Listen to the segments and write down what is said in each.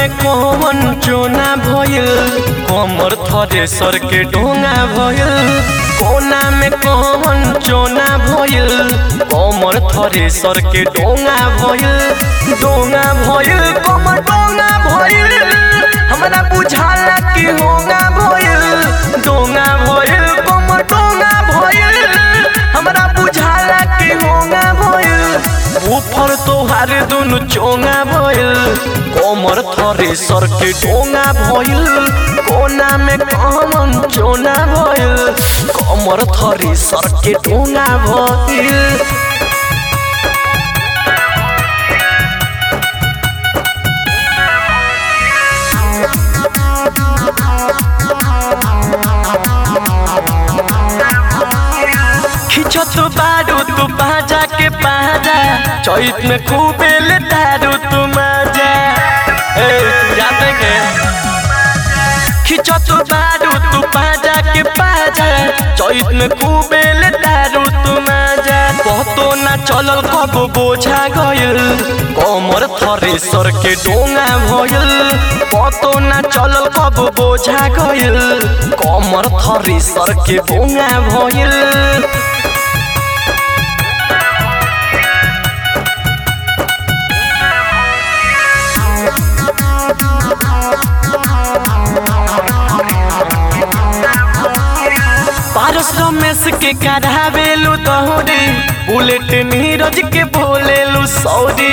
में कौन चोना भइल कमर थरे सर के डोंगा भइल कोना में कौन चोना भइल कमर थरे सर के डोंगा भइल डोंगा भइल कमर डोंगा भइल हमरा बुझाला कि होगा भइल डोंगा भइल कमर डोंगा भइल हमरा बुझाला कि होगा भइल ऊपर तोहार दुनु चोंगा भइल कमर थरे सर के डोंगा भइल कोना में कमन चोना भइल कमर थरे सर के डोंगा भइल खिचत बारू तू बाजा के बाजा चैत में खूबे ले दारू तू मजा ए जाते के खिचत बारू तू बाजा के बाजा चैत में खूबे ले दारू तू मजा पतो ना चलल कब बोझा गइल कमर थरे सर के डोंगा भइल पतो ना चलल कब बोझा गइल कमर थरे सर के बोंगा भइल पारस रमेश के करावेलु तोहरी बुलेट नीरज के बोलेलु सौरी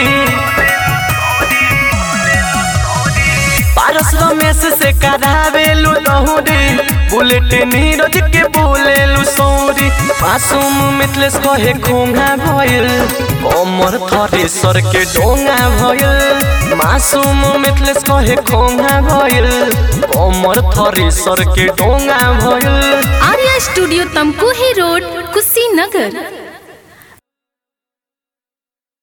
पारस रमेश से करावेलु तोहरी बुलेट नीरज के बोलेलु सौरी मासूम मिथलेश कहे खोंगा भइल कमर थरे सर के डोंगा भइल मासूम मिथलेश कहे खोंगा भइल कमर थरे सर के डोंगा भइल आर्या स्टूडियो तमकुही रोड कुशीनगर